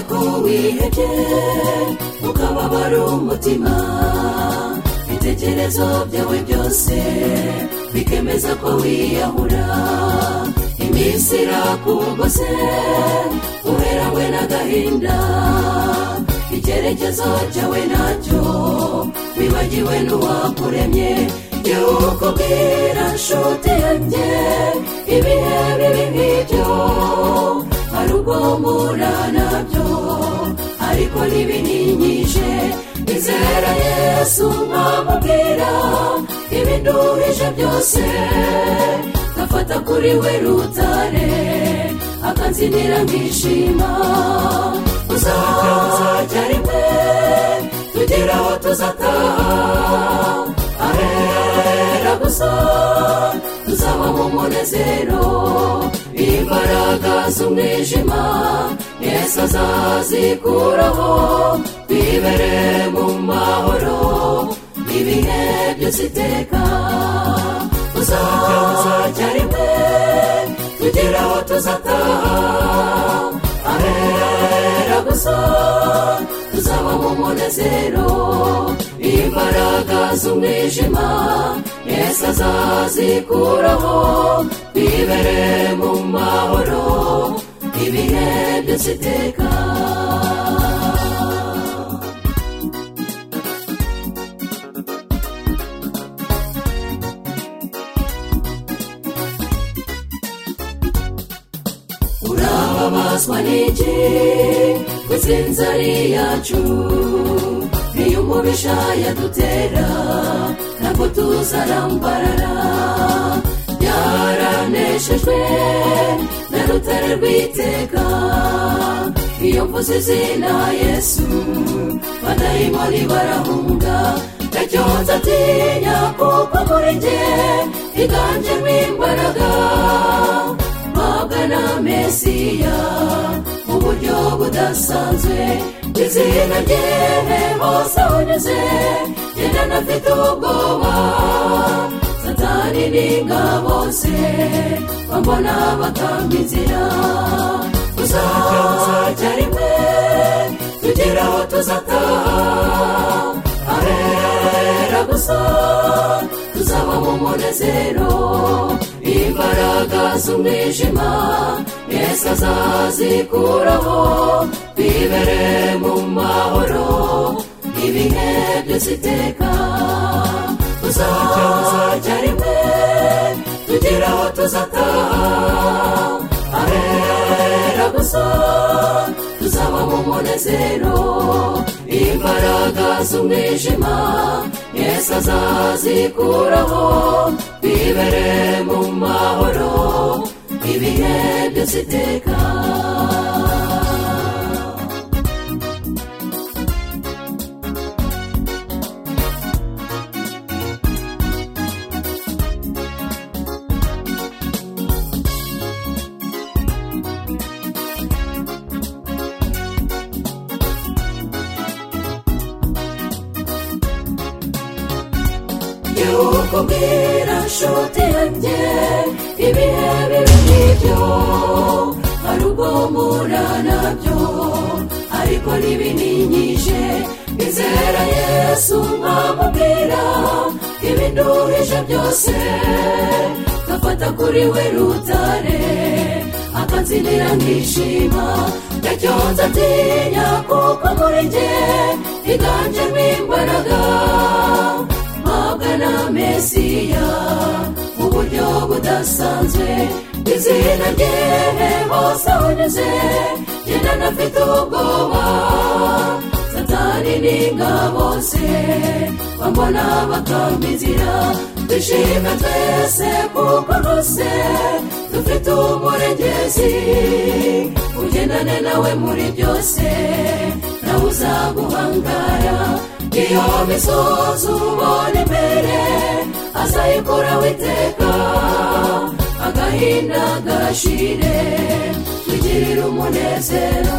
ko wihebye ukababara umutima ibitekerezo byawe byose bikemeza ko wiyahura iminsi irakugose uherawe n'agahinda icyerekezo cyawe nacyo wibagiwe n'uwakuremye jyewe ukubwira nshuti yanjye ibihe bibi nk'ibyo hari ubwo mpura nabyo ariko ntibininyije izera yesu mwamubwira ibinduhije byose gafata kuri we rutare akansinira nkishima uzajya rimwe tugera aho tuzataha ahera gusa tuzaba mu munezero imbaraga z'umwijima yesu azazikuraho twibere mu mahoro ibihe byose iteka uzajya rimwe tugera aho tuzataha ahera gusa tuzaba mu munezero imbaraga z'umwijima yesu azazikuraho twibere mu mahoro ibihe byose iteka urababazwa n'iki ku ari yacu iyo umubisha yadutera ntabwo tuzarambarara byaraneshejwe na rutare rw'iteka iyo mvuze izina yesu badayimoni barahunga ndacyonza atinya kuko muri njye higanjemo imbaraga na mesiya mu buryo budasanzwe ku izina rye hose unyuze genda anafite ubwoba satani n'ingabo ze bambona bakanga inzira uzajya rimwe tugera aho tuzataha ahera gusa tuzaba mu munezero imbaraga z'umwijima yesu azazikuraho twibere mu mahoro ibihe byose iteka uzajya rimwe tugera aho tuzataha ahera gusa tuzaba mu munezero imbaraga z'umwijima yesu azazikuraho twibere mu mahoro ibihe byose iteka kubwira nshuti yanjye ibihe bibi nk'ibyo hari ubwo mpura nabyo ariko ntibininyije izera yesu mwamubwira ibinduhije byose gafata kuri we rutare akansinira nkishima ndacyonza atinya kuko muri njye higanjemo imbaraga na mesiya mu buryo budasanzwe ku izina rye hose unyuze genda anafite ubwoba satani n'ingabo ze bambona bakanga inzira twishime twese kuko rwose dufite umurengezi ugendane nawe muri byose nawe uzaguhangara iyo misozi ubona imbere azayikuraho iteka agahinda gashire twigirire umunezero